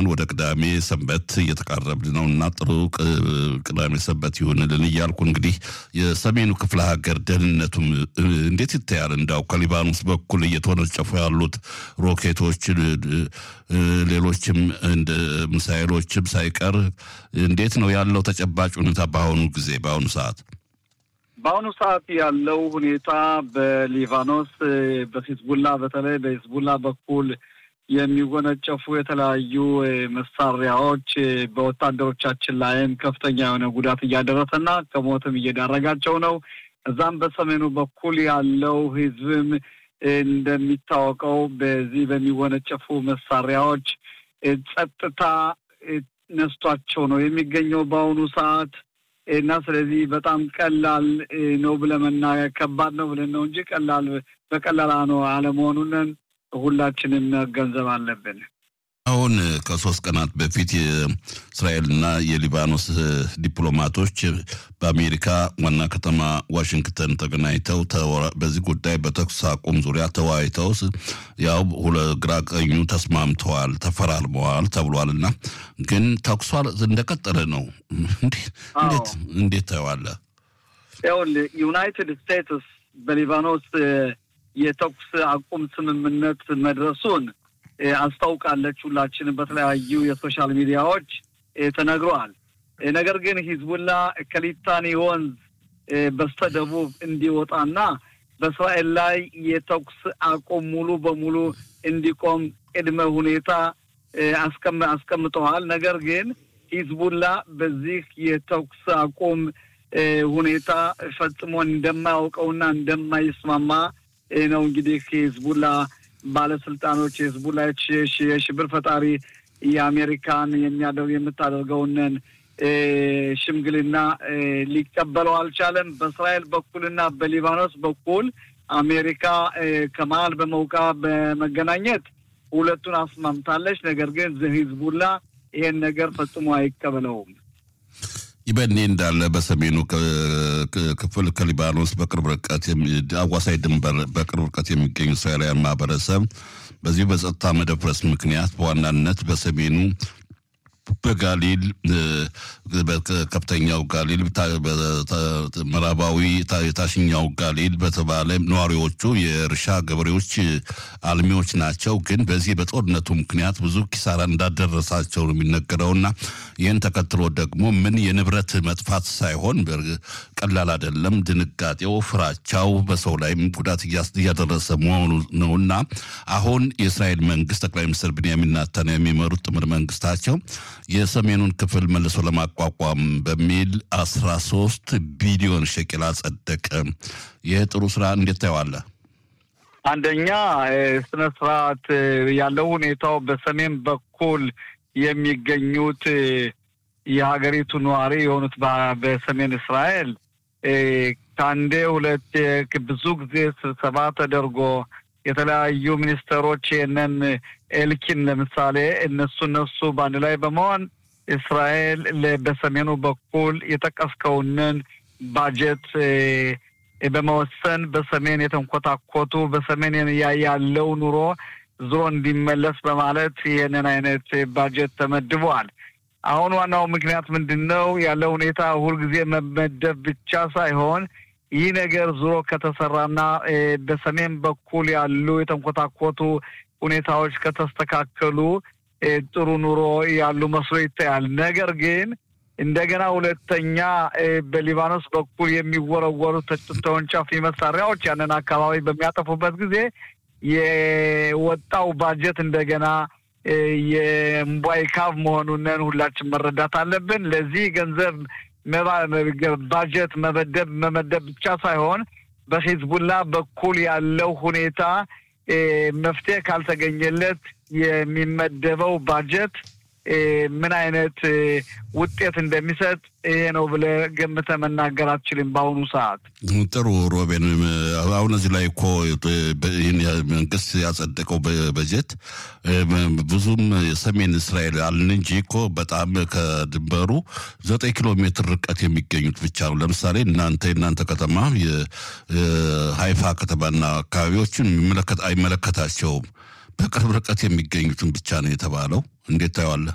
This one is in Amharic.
አሁን ወደ ቅዳሜ ሰንበት እየተቃረብን ነው እና ጥሩ ቅዳሜ ሰንበት ይሁንልን እያልኩ እንግዲህ የሰሜኑ ክፍለ ሀገር ደህንነቱም እንዴት ይታያል? እንዳው ከሊባኖስ በኩል እየተወነጨፉ ያሉት ሮኬቶች፣ ሌሎችም እንደ ሚሳይሎችም ሳይቀር እንዴት ነው ያለው ተጨባጭ ሁኔታ በአሁኑ ጊዜ በአሁኑ ሰዓት? በአሁኑ ሰዓት ያለው ሁኔታ በሊባኖስ በሂዝቡላ በተለይ በሂዝቡላ በኩል የሚወነጨፉ የተለያዩ መሳሪያዎች በወታደሮቻችን ላይም ከፍተኛ የሆነ ጉዳት እያደረሰና ከሞትም እየዳረጋቸው ነው። እዛም በሰሜኑ በኩል ያለው ህዝብም እንደሚታወቀው በዚህ በሚወነጨፉ መሳሪያዎች ጸጥታ ነስቷቸው ነው የሚገኘው በአሁኑ ሰዓት እና ስለዚህ በጣም ቀላል ነው ብለን መናገር ከባድ ነው ብለን ነው እንጂ ቀላል በቀላል ነው አለመሆኑንን ሁላችንም መገንዘብ አለብን። አሁን ከሶስት ቀናት በፊት የእስራኤልና የሊባኖስ ዲፕሎማቶች በአሜሪካ ዋና ከተማ ዋሽንግተን ተገናኝተው በዚህ ጉዳይ በተኩስ አቁም ዙሪያ ተወያይተው ያው ግራ ቀኙ ተስማምተዋል፣ ተፈራርመዋል ተብሏል እና ግን ተኩሷ እንደቀጠለ ነው። እንዴት እንዴት ታየዋለህ? ይኸውልህ ዩናይትድ ስቴትስ በሊባኖስ የተኩስ አቁም ስምምነት መድረሱን አስታውቃለች። ሁላችንም በተለያዩ የሶሻል ሚዲያዎች ተነግረዋል። ነገር ግን ሂዝቡላ ከሊታኒ ወንዝ በስተደቡብ እንዲወጣና በእስራኤል ላይ የተኩስ አቁም ሙሉ በሙሉ እንዲቆም ቅድመ ሁኔታ አስቀምጠዋል። ነገር ግን ሂዝቡላ በዚህ የተኩስ አቁም ሁኔታ ፈጽሞ እንደማያውቀውና እንደማይስማማ ነው እንግዲህ ሂዝቡላ ባለስልጣኖች የህዝቡላ የሽብር ፈጣሪ የአሜሪካን የሚያደርግ የምታደርገውንን ሽምግልና ሊቀበለው አልቻለም። በእስራኤል በኩልና በሊባኖስ በኩል አሜሪካ ከመሀል በመውቃ በመገናኘት ሁለቱን አስማምታለች። ነገር ግን ህዝቡላ ይሄን ነገር ፈጽሞ አይቀበለውም። ይህ በእኔ እንዳለ በሰሜኑ ክፍል ከሊባኖስ በቅርብ ርቀት አዋሳኝ ድንበር በቅርብ ርቀት የሚገኙ እስራኤላውያን ማህበረሰብ በዚህ በጸጥታ መደፍረስ ምክንያት በዋናነት በሰሜኑ በጋሊል ከፍተኛው ጋሊል ምዕራባዊ የታችኛው ጋሊል በተባለ ነዋሪዎቹ የእርሻ ገበሬዎች አልሚዎች ናቸው። ግን በዚህ በጦርነቱ ምክንያት ብዙ ኪሳራ እንዳደረሳቸው ነው የሚነገረውና ይህን ተከትሎ ደግሞ ምን የንብረት መጥፋት ሳይሆን ቀላል አይደለም፣ ድንጋጤው፣ ፍራቻው በሰው ላይም ጉዳት እያደረሰ መሆኑ ነውና አሁን የእስራኤል መንግስት ጠቅላይ ሚኒስትር ብንያሚን ኔታንያሁ የሚመሩት ጥምር መንግስታቸው የሰሜኑን ክፍል መልሶ ለማቋቋም በሚል አስራ ሶስት ቢሊዮን ሸቅል አጸደቀ። ይህ ጥሩ ስራ እንዴት ታየዋለህ? አንደኛ ስነ ስርዓት ያለው ሁኔታው በሰሜን በኩል የሚገኙት የሀገሪቱ ነዋሪ የሆኑት በሰሜን እስራኤል ከአንዴ ሁለት ብዙ ጊዜ ስብሰባ ተደርጎ የተለያዩ ሚኒስተሮች ይህንን ኤልኪን ለምሳሌ እነሱ እነሱ በአንድ ላይ በመሆን እስራኤል በሰሜኑ በኩል የጠቀስከውንን ባጀት በመወሰን በሰሜን የተንኮታኮቱ በሰሜን ያለው ኑሮ ዞሮ እንዲመለስ በማለት ይህንን አይነት ባጀት ተመድበዋል። አሁን ዋናው ምክንያት ምንድን ነው? ያለው ሁኔታ ሁልጊዜ መመደብ ብቻ ሳይሆን ይህ ነገር ዞሮ ከተሰራና በሰሜን በኩል ያሉ የተንኮታኮቱ ሁኔታዎች ከተስተካከሉ ጥሩ ኑሮ ያሉ መስሎ ይታያል። ነገር ግን እንደገና ሁለተኛ በሊባኖስ በኩል የሚወረወሩ ተወንጫፊ መሳሪያዎች ያንን አካባቢ በሚያጠፉበት ጊዜ የወጣው ባጀት እንደገና የእምቧይ ካብ መሆኑንን ሁላችን መረዳት አለብን። ለዚህ ገንዘብ ባጀት መመደብ መመደብ ብቻ ሳይሆን በሂዝቡላ በኩል ያለው ሁኔታ መፍትሄ ካልተገኘለት የሚመደበው ባጀት ምን አይነት ውጤት እንደሚሰጥ ይሄ ነው ብለህ ገምተህ መናገር አትችልም። በአሁኑ ሰዓት ጥሩ ሮቤን፣ አሁን እዚህ ላይ እኮ ይህን መንግስት ያጸደቀው በጀት ብዙም የሰሜን እስራኤል አልን እንጂ እኮ በጣም ከድንበሩ ዘጠኝ ኪሎ ሜትር ርቀት የሚገኙት ብቻ ነው። ለምሳሌ እናንተ የእናንተ ከተማ የሀይፋ ከተማና አካባቢዎችን አይመለከታቸውም። በቅርብ ርቀት የሚገኙትን ብቻ ነው የተባለው። እንዴት ታየዋለህ?